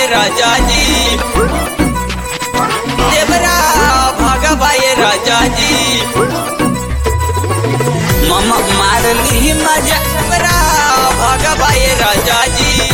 राजा जी देवरा भगवाए राजा जी मम मारली मजा देवरा भगवाए राजा जी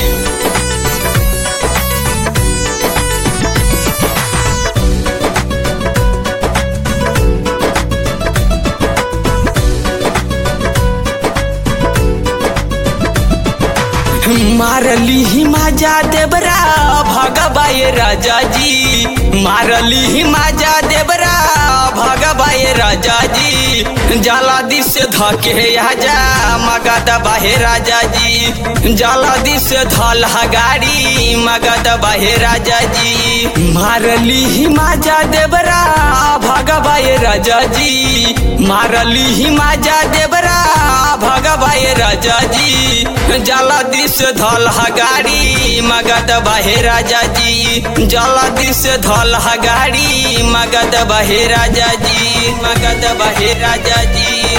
मारली ही माजा देवरा भगवाए राजा जी मारली ही माजा देवरा भगवाए राजा जी जाला दिस धके आजा मगध बाहे राजा जी जाला दिस धल गाड़ी मगध बाहे राजा जी मारली ही माजा देवरा भगवाए राजा जी मारली ही माजा देवरा भगवाए राजा जी जाला दिस धल गाड़ी मगध बहे राजा जी जाला दिस धल गाड़ी मगध बहे राजा जी मगध बहे राजा जी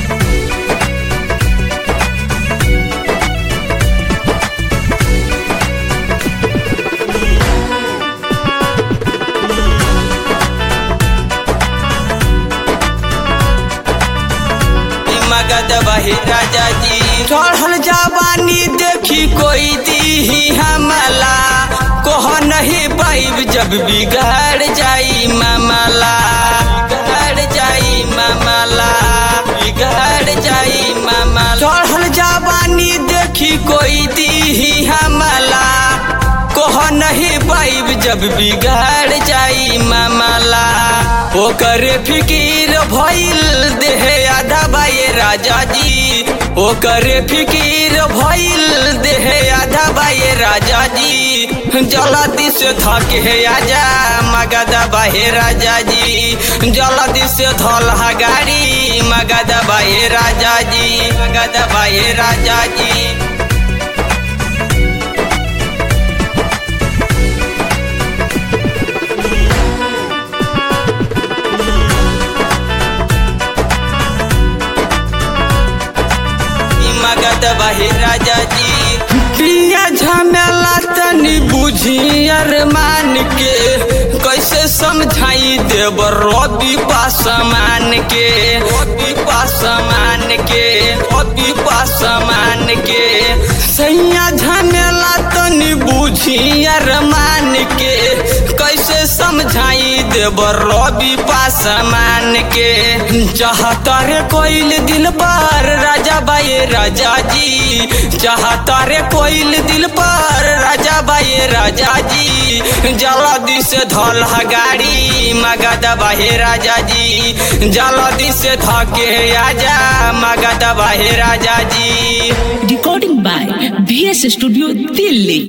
मगध बहे राजा जी चढ़ल जवानी देखी कोई दी हमला कोह नहीं पाइब जब बिगड़ जाई मामला बिगड़ जाई मामला बिगड़ जाई मामला चढ़ल जवानी देखी कोई दी हमला कोह नहीं पाइब जब बिगड़ जाई मामला ओकर फिकीर भइल देह आधा बाए राजा जी ओकर फिकीर भइल देह आधा बाए राजा जी जलदी से थके आजा मगध बाहे राजा जी जलदी से धल गाड़ी मगध बाहे राजा जी मगध बाहे राजा जी मगध बहे राजा जी पिया झमेला तनी बुझी अरमान के कैसे समझाई देव रवि पासमान के रवि पासमान के रवि पासमान के सैया झमेला तनी बुझी अरमान के कैसे समझाई देव रवि पासमान के चाहता रे कोइल दिल पर राजा बाए राजा जी चाहता रे कोइल दिल पर राजा बाए राजा जी जलदी से धल गाड़ी मगध बाहे राजा जी जलदी से धके आजा मगध बाहे राजा जी Recording by VS Studio Delhi.